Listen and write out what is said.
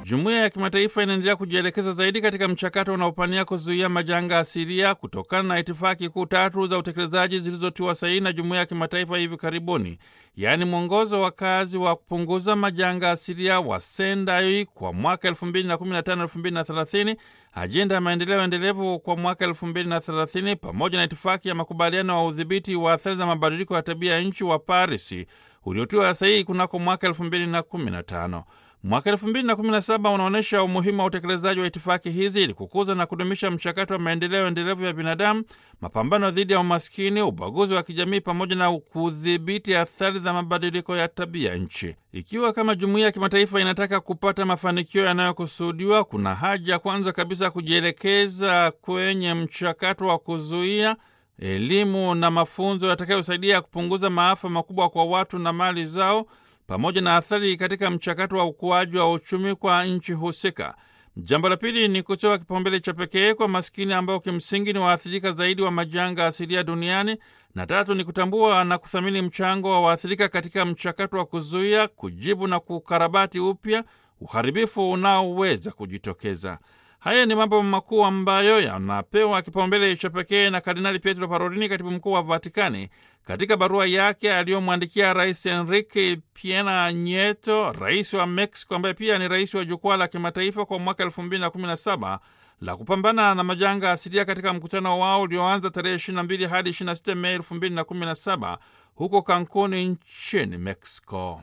Jumuiya ya kimataifa inaendelea kujielekeza zaidi katika mchakato unaopania kuzuia majanga asilia kutokana na itifaki kuu tatu za utekelezaji zilizotiwa saini na jumuiya ya kimataifa hivi karibuni, yaani mwongozo wa kazi wa kupunguza majanga asilia wa Sendai kwa mwaka 2015-2030, ajenda ya maendeleo endelevu kwa mwaka 2030, pamoja na itifaki ya makubaliano wa udhibiti wa athari za mabadiliko ya tabia ya nchi wa Parisi uliotiwa sahihi kunako mwaka 2015. Mwaka 2017 unaonyesha umuhimu wa utekelezaji wa itifaki hizi ili kukuza na kudumisha mchakato wa maendeleo endelevu ya binadamu, mapambano dhidi ya umaskini, ubaguzi wa kijamii, pamoja na kudhibiti athari za mabadiliko ya tabia nchi. Ikiwa kama jumuiya ya kimataifa inataka kupata mafanikio yanayokusudiwa, kuna haja kwanza kabisa kujielekeza kwenye mchakato wa kuzuia elimu na mafunzo yatakayosaidia kupunguza maafa makubwa kwa watu na mali zao pamoja na athari katika mchakato wa ukuaji wa uchumi kwa nchi husika. Jambo la pili ni kutoa kipaumbele cha pekee kwa maskini ambao kimsingi ni waathirika zaidi wa majanga asilia duniani, na tatu ni kutambua na kuthamini mchango wa waathirika katika mchakato wa kuzuia, kujibu na kukarabati upya uharibifu unaoweza kujitokeza. Haya ni mambo makuu ambayo yanapewa kipaumbele cha pekee na Kardinali Pietro Parolini, katibu mkuu wa Vatikani, katika barua yake aliyomwandikia Rais Enrique Pena Nieto, rais wa Mexico, ambaye pia ni rais wa jukwaa la kimataifa kwa mwaka 2017 la kupambana na majanga asilia, katika mkutano wao ulioanza tarehe 22 hadi 26 Mei 2017 huko Cancun nchini Mexico.